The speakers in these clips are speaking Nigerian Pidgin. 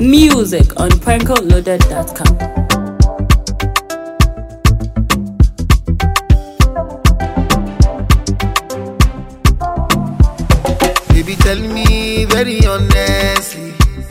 Music on prankoloaded.com. Baby, tell me very honestly.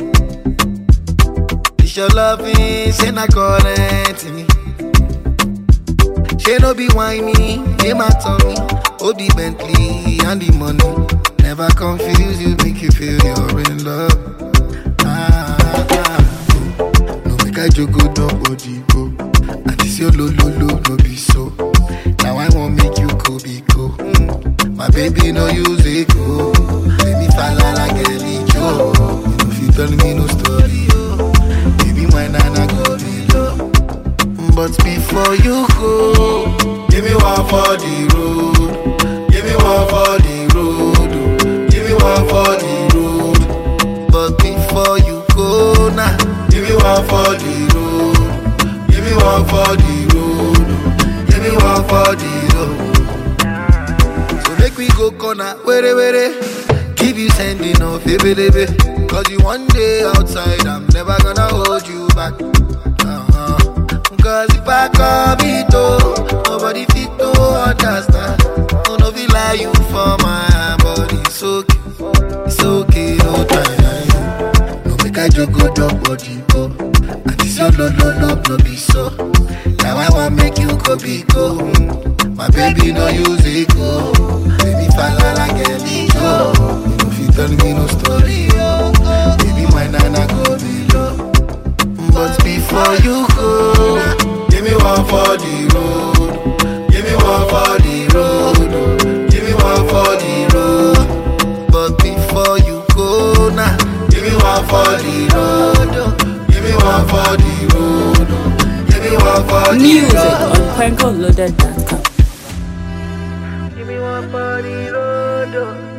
Is your loving, say not current me. She no be whiny, name my tummy. Oh, the Bentley and the money. Never confuse you, make you feel you're in love. Ah, ah, ah. No make I joke, go nobody go. And this your lo lo lo, no be so. Now I won't make you go be go. Mm. My baby no use it go. Let me fall like a Joe. You know if you tell me no story, oh. Baby, my nana go be low. But before you go, give me one for the road. Give me one for the road. oh. Give me one for the road. But before you go now, give me one for the road. Give me one for the road. oh. Give me one for the road. So make we go corner, were were. Keep you sending off, baby, baby. Cause you one day outside, I'm never gonna hold you back. Uh-huh. Cause if I come it oh, nobody fit to understand. Oh, no, feel like you for my body. It's okay, it's okay, no time. No make I joke, go drop body, go. And this your no, no, no, no, be so. Now I want make you go be go. Mm. My baby no use it go. Baby fall like a go. You know if you tell me no story, oh. Baby my nana go below. But before you go, give me one for the road. Give me one for the road. Give me one for the road. But before you go now, give me one for the road. Give me one for the road. Give me one for the Music road. on prankoloaded.com. Give me one for the road.